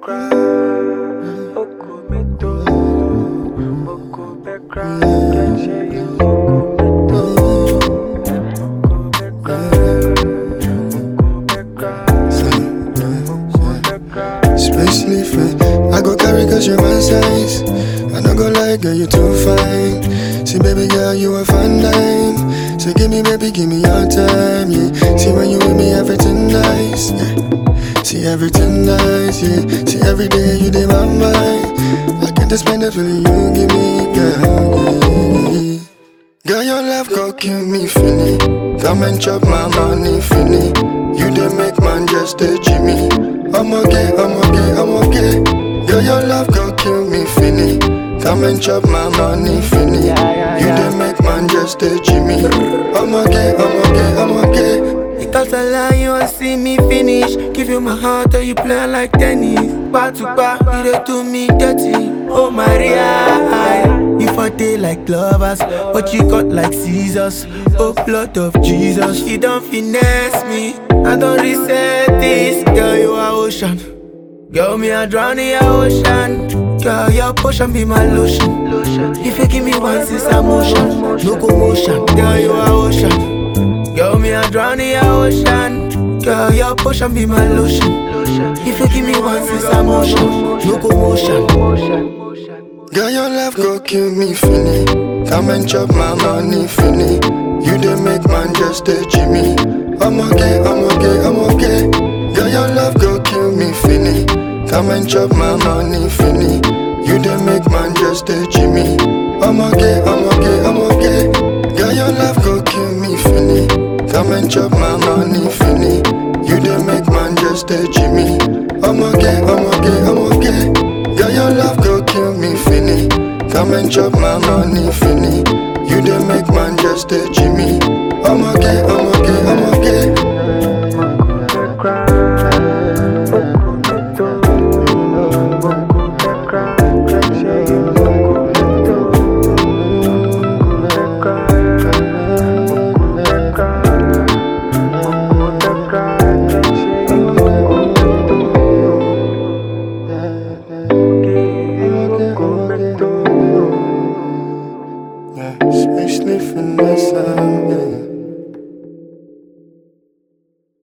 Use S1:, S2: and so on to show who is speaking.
S1: Bekra, Oko Meto, Oko Bekra, can share you Oko Meto, Oko Bekra, Oko Bekra, Oko Bekra.
S2: Space leafing. I go carry cause you're my size. I no go lie, girl, you too fine. See, baby girl, you a fun dime. So give me, baby, give me your time, yeah. See, when you with me, everything nice, yeah. See, everything nice, yeah. See, every day you dey my mind. I can't explain the feeling you give me, girl. yeah. Girl, your love go kill me, finny. Come and chop my money, finny. You dey make man just a Jimmy. I'm okay, I'm okay, I'm okay. Girl, your love go kill me, finny. Come and chop my money, finny. You dey make man just a Jimmy. I'm okay, I'm okay, I'm okay.
S3: Because I lie, you want see me finish. Give you my heart, or you play like tennis. Back to back, you dey do me dirty. Oh Maria, if I day like lovers, but you got like scissors. Oh blood of Jesus, you don't finesse me. I don't reset this, girl. You are ocean. Girl, me I drown in your ocean. Girl, your potion be my lotion. If you give me once, it's emotion. No commotion. Girl, you are ocean. Girl, me I drown in your ocean. Girl, your potion be my lotion. If you give me once, it's emotion. No commotion.
S2: Girl, your love go kill me, finny. Come and chop my money, finny. You dey make man just a Jimmy. I'm okay, I'm okay, I'm okay. Girl, your love go kill me, finny. Come and chop my money, finny. You dey make man just a Jimmy. I'm okay, I'm okay, I'm okay. Girl, your love go kill me, finny. Come and chop my money, finny. You dey make man just a Jimmy. I'm okay, I'm okay, I'm okay. Girl, your love go kill me, finny. Come and chop my money, finny. You dey make man just a Jimmy. I'm okay,